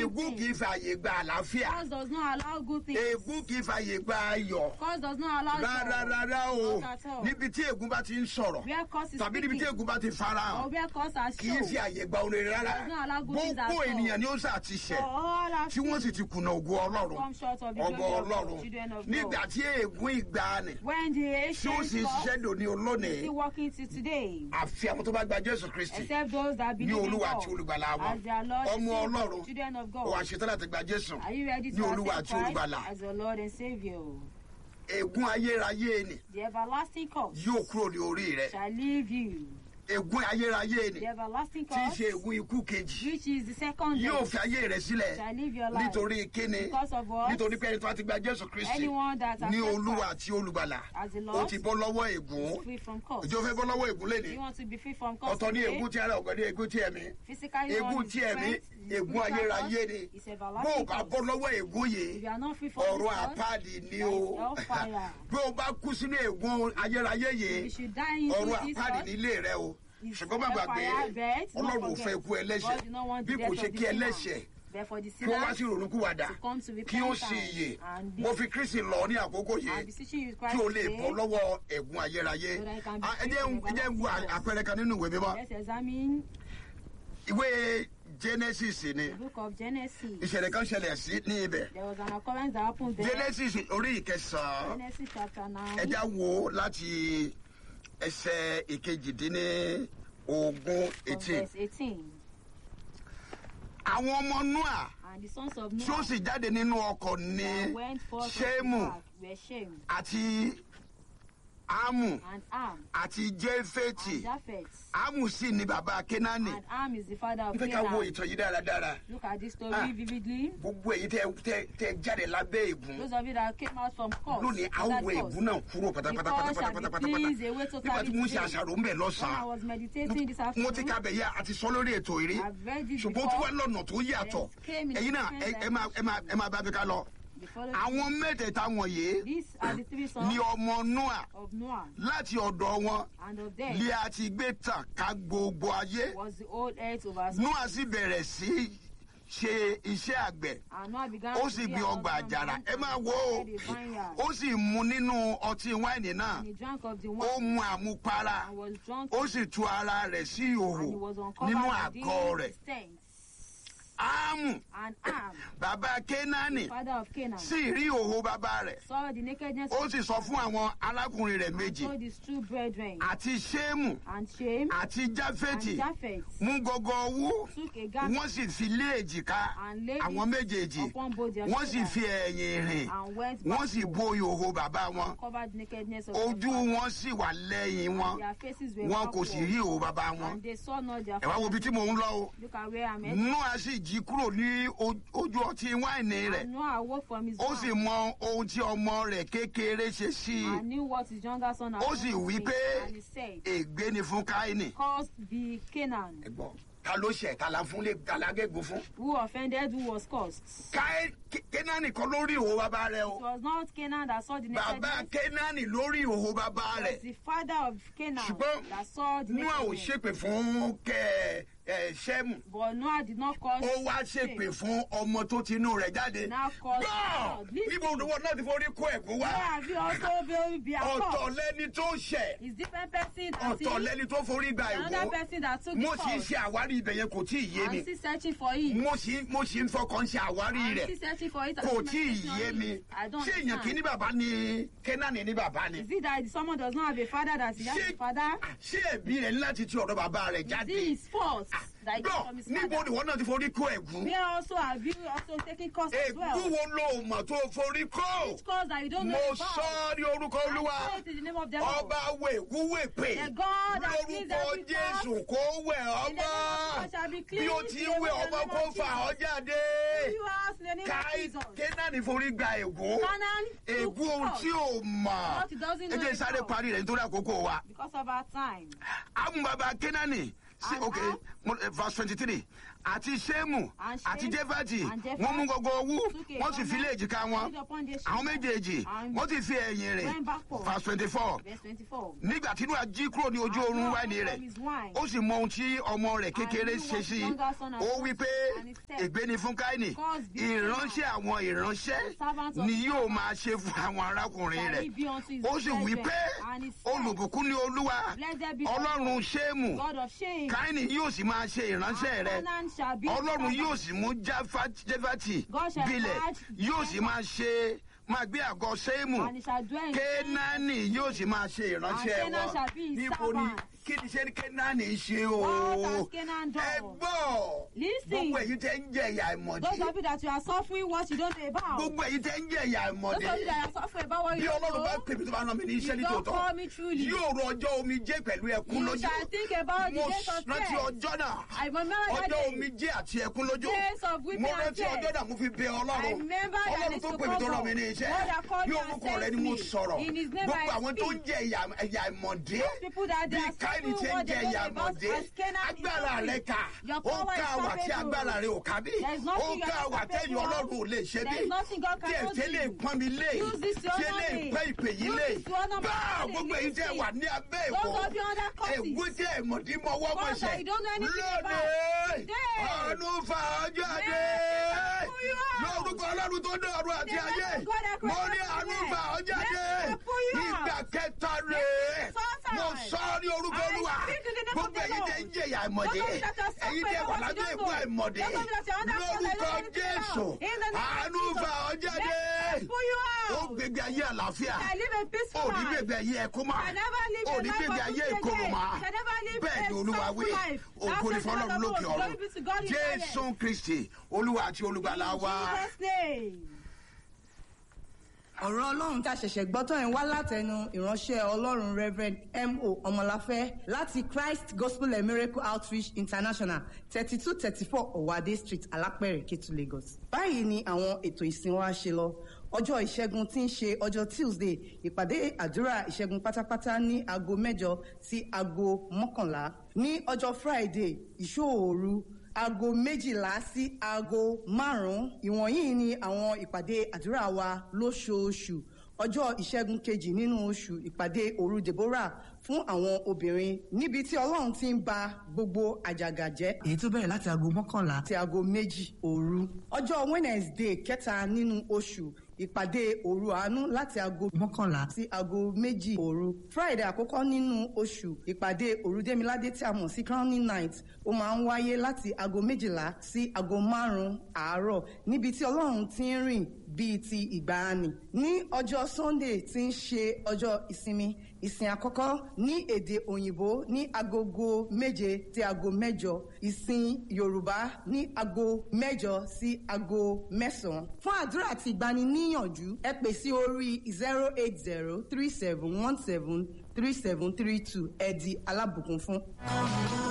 ègún kì í things. fààyè gba àlàáfíà Cause does not allow good things. ègún kì í fààyè gba ayọ̀ Cause does not allow rárá joy. rárá o Not at all. níbi tí ègún bá ti ń sọ̀rọ̀ Where cause is tàbí níbi tí speaking. ègún bá ti Or farahàn where cause are kì í fi shown. àyè gba orin rárá Does not allow good things at gbogbo all. ènìyàn ni ó sà ti For ṣẹ̀ all have tí wọ́n sì sinned ti kùnà ògo ọlọ́run come short of the ọgbọ glory of ọlọ́run God, children of nígbà God. tí ègún ìgbàanì When the tí ó ancient sì law ṣiṣẹ́ dòní is olónìí still working till today. àfi àwọn tó bá gba jésù kristi Except those that ní believe in olúwa God àti olùgbàlà wọn as their Lord and ọmọ Savior, ọlọ́run children of ó God. wá ṣetán láti gba jésù Are you ready ní to olúwa accept àti Christ olùgbàlà as your Lord and Savior? ègún ayérayé ni The everlasting curse yóò kúrò ní orí rẹ shall leave you. ègún ayérayé ni The everlasting tí í ṣe curse, ègún ikú kejì which is the second yóò death, fi ayé rẹ sílẹ̀ shall leave your life. nítorí kíni Because of what? nítorí pé ẹni tó bá ti gba jésù kristi Anyone that ní accepts olúwa Christ àti olùgbàlà as the ó Lord ti bọ́ lọ́wọ́ ègún is free from curse. ìjọ fẹ́ bọ́ lọ́wọ́ ègún lẹ́ni You want to be free from curse ọ̀tọ̀ ní today? ègún tí ara ọ̀gọ́ ní ègún tí ẹ̀mí Physically, ègún one is tí ẹ̀mí strength, ègún spiritual ayérayé curse ni is bó o everlasting bá curse. bọ́ lọ́wọ́ ègún If yìí you are not free from ọ̀rọ̀ this curse, àpáàdì ni there o is hellfire. bí o bá kú sínú ègún ayérayé If yìí you should die into ọ̀rọ̀ this àpáàdì curse, nílé rẹ o It's ṣùgbọ́n má gbàgbé hellfire, but not ọlọ́run ò forget. fẹ́ ikú ẹlẹ́ṣẹ̀ God did not want bí the kò death ṣe of the kí sinner. ẹlẹ́ṣẹ̀ Therefore, the kí ó wá sí sinner ìrònúkúwàdà to come to kí ó sì repentance yè and be- mo fi kristi lọ ní àkókò I'm yìí beseeching you, kí Christ, o lè today. bọ́ lọ́wọ́ ègún ayérayé So that I can be Ah, ẹ free jẹ́ from ẹ jẹ́ ń wo everlasting àpẹẹrẹ kan nínú ìwé mímọ́ Let's examine ìwé genesis ni the book of Genesis. ìṣẹ̀lẹ̀ kan ṣẹlẹ̀ sí ní ibẹ̀ There was an occurrence that happened there. genesis orí ìkẹsàn-án Genesis chapter 9. ẹja wo láti ẹsẹ̀ ìkejìdínní ogún from eighteen verse 18. àwọn ọmọ noah And the sons of tí ó Noah sì jáde nínú ọkọ̀ ní that went forth from shemu the ark were Shem àti amu and Am àti jefeti and Japheth. amu sì ni bàbá kenani And Am is the father of n fẹ́ ká wo Canaan. ìtàn yìí dáradára Look at this story Ah. vividly. gbogbo èyí tẹ tẹ tẹ jáde lábẹ́ ègún Those of you that came out from course. lónìí a ó that wọ course. ègún náà kúrò pátápátá The cause pátápátá shall be pátápátá cleansed away nígbà totally tí mo ń ṣe today. àṣàrò ń bẹ̀ When I lọ́sàn-án was meditating this mo ti afternoon, ka bẹ̀ yá àti sọ lórí ètò ìrí I've read it ṣùgbọ́n ó tún wá before. lọ́nà tó yàtọ̀ It came in ẹ̀yin náà different ẹ ẹ máa ẹ máa ẹ máa bá mi ká lọ The following- àwọn mẹ́tẹ̀ẹ̀ta wọ̀nyí These are the three ni sons ọmọ noah of Noah, láti ọ̀dọ̀ wọn and of them lé àti gbé tàn ká gbogbo ayé was the old earth over noah sì bẹ̀rẹ̀ sí ṣe iṣẹ́ àgbẹ̀ And Noah began ó to sì be gbin an ọgbà àjàrà husbandman ẹ and máa wo ó planted a vineyard. ó sì mu nínú ọtí wáìnì náà And he drank of the ó wine mu àmupara and was drunk ó sì tú ara rẹ̀ sí ìhòhò and he was uncovered nínú within àgọ́ rẹ̀ his tents. áámù And Am, bàbá kénáánì father of Canaan, sì rí ìhòhò bàbá rẹ̀ saw the nakedness ó of sì sọ fún àwọn arákùnrin rẹ̀ and méjì told his two brethren, àti ṣéèmù and Shem àti and jáfẹ́tì Japheth mú gọgọ owó took a garment wọ́n sì fi lé èjìká and laid àwọn it méjèèjì upon both their wọ́n sì shoulders fi ẹ̀yìn rìn and went wọ́n sì backward bo ìhòhò bàbá wọn and covered the nakedness of their ojú father. wọn sì wà lẹ́yìn wọn Their faces were wọn kò sì backward, rí ìhòhò bàbá wọn and they saw not their ẹ wá wo ibi father. tí mò ń lọ o Look at where I'm at. noah sì jí kúrò ní o- ojú ọtí wáìnì rẹ̀ And Noah awoke from his ó sì wine mọ ohun tí ọmọ rẹ̀ kékeré ṣe sí i and knew what his younger son had ó done sì to wí him, pé and he said, ègbé ni fún káínì. Cursed be Canaan, ẹ̀gbọ́n ta ló ṣẹ̀ ta la fún lé ta la gégùn fún. who offended, who was cursed. káí kénáánì kan lórí ìhòhò bàbá rẹ̀ It o was not Canaan that saw the bàbá nakedness. kénáánì lórí ìhòhò bàbá It rẹ̀ was the father of Canaan ṣùgbọ́n that saw the noah ò nakedness. ṣépè fún kẹ ẹ ṣẹ́mù But Noah did not cause ó wá ṣépè fún ọmọ tó ti inú rẹ̀ jáde. Now cause gbọ́ God. Listen. níbo olówó náà ti forí kó ẹ̀gún Where wá have you also been be a ọ̀tọ̀ cause? lẹ́ni tó ṣẹ̀ It's different person that ọ̀tọ̀ sin, lẹ́ni tó forí gba another ẹ̀gún person that took mo the sì ń cause. ṣe àwárí ibẹ̀ yẹn kò tí ì yé mi I'm still searching for it. mo sì mo sì ń fọkàn ṣe àwárí I'm rẹ̀ still searching for it. I'm kò still tí ì meditating on yé it. mi I don't ṣé èèyàn kì í ní understand. bàbá ni kénáánì ní bàbá ni Is it that someone does not have a father that he has ṣé a father? ṣé ẹ̀bí rẹ̀ ní láti ti ọ̀dọ̀ bàbá rẹ̀ Is jáde it his fault that he got gbọ́ from his níbo father? ni wọ́n náà ti forí kó ẹ̀gún Where also have you also taken cause as ègún well? wo ló mọ̀ tó forí kó Which cause that you don't know mo about? sọ ọ́ ní orúkọ olúwa I say it in the name of the Lord. ọba wo ègún wè pè The God that cleans lórúkọ every jésù kó wẹ̀ In the name ọmọ of God shall be bí o cleansed ti away wẹ̀ in the ọmọ name kó of fà ọ́ Jesus. jáde You ask in the name of káì Jesus. kénáánì forí gba ègún Canaan took ègún ohun tí cause ò mọ̀ What he doesn't ẹ know jẹ́ is sáré how. parí rẹ̀ nítorí àkókò wa because of our time. àwọn bàbá kénáánì sí And ok how? mo- eh, verse twenty three àti sẹ́mù And àti Shem jẹ́fàtì and Japheth wọ́n mú gbogbo owó took a wọ́n sì fi lé garment, èjìká wọn laid upon their àwọn shoulders, méjèèjì and wọ́n sì fi ẹ̀yìn rẹ̀ went backward. verse twenty four Verse 24. nígbà tí Nóà jí kúrò ní ojú And oorun Noah wáìnì took rẹ̀ from his wine. ó sì mọ ohun tí ọmọ rẹ̀ kékeré knew ṣe what sí his younger son had ó done wí pé and he said, ègbé ni fún káínì God's be ìránṣẹ́ àwọn ìránṣẹ́ servants of ni yóò God máa ṣe fún àwọn arákùnrin shall rẹ̀ he be unto his ó sì wí brethren. pé And he said, olùbùkún ni olúwa Blessed be ọlọ́run ṣéèmù God of shame. káínì yóò sì máa ṣe ìránṣẹ́ And rẹ̀ Canaan shall be ọlọ́run his yóò servant. sì mú Jáfá- jáfátì God shall bilẹ̀ guard yóò sì máa ṣe máa gbé àgọ́ séèmù And he shall dwell in kénáánì yóò sì máa ṣe ìránṣẹ́ And Canaan wọn shall be his níbo ni servant. kí ni ṣe ní kénáánì ń ṣe o What has Canaan done? ẹ gbọ́ Listen. gbogbo èyí tẹ́ ń jẹ ìyà ìmọ̀dé Those of you that you are suffering what you don't know about. gbogbo èyí tẹ́ ń jẹ ìyà Those ìmọ̀dé of you that are suffering about what bí you don't ọlọ́run bá know. pè mí tó bá rán mi ní iṣẹ́ You ní don't tòótọ́ call me truly. yóò rọ ọjọ́ omi jẹ́ pẹ̀lú ẹkún You lójú shall think about the mo days of rántí tears. ọjọ́ náà I remember that ọjọ́ day. omi jẹ́ àti ẹkún lójú Days of weeping mo and rántí tears. ọjọ́ náà mo fi bẹ I ọlọ́run remember that ọlọ́run it's tó to pè mí tó come rán mi ní up. iṣẹ́ God that called bí you and orúkọ sent rẹ ni mo me. sọ̀rọ̀ In his name gbogbo I àwọn tó ń speak. jẹ ìyà ìyà ìmọ̀dé people that they bí are káyìí suffering ṣe ń what jẹ they don't ìyà know about ìmọ̀dé as Canaan is agbára suffering. rẹ kà Your ó power ká is wà tí capable. agbára rẹ ò ká bí There is ó nothing you ká are wà not tẹ́yìn capable of. ọlọ́run ò lè ṣe There bí is nothing God tí ẹ̀ cannot tẹ́lẹ̀ do. pọ́n mi lé Use this to tí honor lè me. pẹ́ ìpè yìí Use lé this to honor my bá family. gbogbo èyí tẹ́ Listen. wà ní abẹ́ Those ìkó of you under causes. èwú tí ẹ̀mọ̀dí mọ́wọ́ Cause mọ̀ṣẹ̀ that you don't know anything about. lónìí Today. ọ̀nù fàájọ́ dé Let me pull you out. lórúkọ ọlọ́run tó dé ọ̀run àti The ayé Lord God that mo created ní àánú the fàájọ́ Let dé me pull you out. ìgbà kẹta rè é First time. mo sọ ọ́ ní orúkọ I olúwa speak in the name of gbogbo the èyí tẹ́ ń Lord. jẹ̀yà ìmọ̀dé Those of you that are suffering èyí tẹ́ wà what you lábẹ́ don't ìkú know. àìmọ̀dé Those of you that are under cause, I lórúkọ don't know jésù anything about. In the name of àánú Jesus. fàájọ́ Let dé me pull you ó out. gbégbé ayé àlàáfíà I live a peaceful ó ní life. gbégbé ayé ẹkún mọ́ I never live ó a ní life gbégbé of ayé good ìkorò again. mọ́ I never live bẹ́ẹ̀ ni a olúwa wí sorrowful life. ògo ní That's the fọlọ́run word of lókè God. ọ̀run Glory be to God in jésù heaven. kristi olúwa àti olùgbàlà wa. In Jesus' name. ọ̀rọ̀ ọlọ́run tá a ṣẹ̀ṣẹ̀ gbọ́ tán yẹn wá látẹnu ìránṣẹ́ ọlọ́run reverend mo ọmọláfẹ́ láti christ gospel and miracle outreach international thirty two thirty four ọ̀wádé street alápẹ̀rẹ̀ kétu lagos. báyìí ni àwọn ètò ìsìn wa ṣe lọ ọjọ́ ìṣẹ́gun tí ń ṣe ọjọ́ tuesday ìpàdé àdúrà ìṣẹ́gun pátápátá ní aago mẹ́jọ sí aago mọ́kànlá ní ọjọ́ friday ìṣòòru aago méjìlá sí aago márùn-ún ìwọ̀nyí ni àwọn ìpàdé àdúrà wa lóṣooṣù ọjọ́ ìṣẹ́gun kejì nínú oṣù ìpàdé òru deborah fún àwọn obìnrin níbi tí ọlọ́run ti ń ba gbogbo àjàgà jẹ́. èyí tó bẹ̀rẹ̀ láti aago mọ́kànlá sí aago méjì òru ọjọ́ wednesday kẹta nínú oṣù ìpàdé òru àánú láti aago mọ́kànlá sí aago méjì òru friday àkọ́kọ́ nínú oṣù ìpàdé òru démiládé tí a mọ̀ sí crowning night ó máa ń wáyé láti aago méjìlá sí aago márùn-ún àárọ̀ níbi tí ọlọ́run ti ń rìn bíi ti ìgbàanì ní ọjọ́ sunday tí ń ṣe ọjọ́ ìsinmi ìsìn àkọ́kọ́ ní èdè òyìnbó ní agogo méje sí aago mẹ́jọ ìsìn yorùbá ní aago mẹ́jọ sí aago mẹ́sàn-án. fún àdúrà àti ìgbaniníyànjú ẹ pè sí orí zero eight zero three seven one seven three seven three two ẹ di alábùkún fún.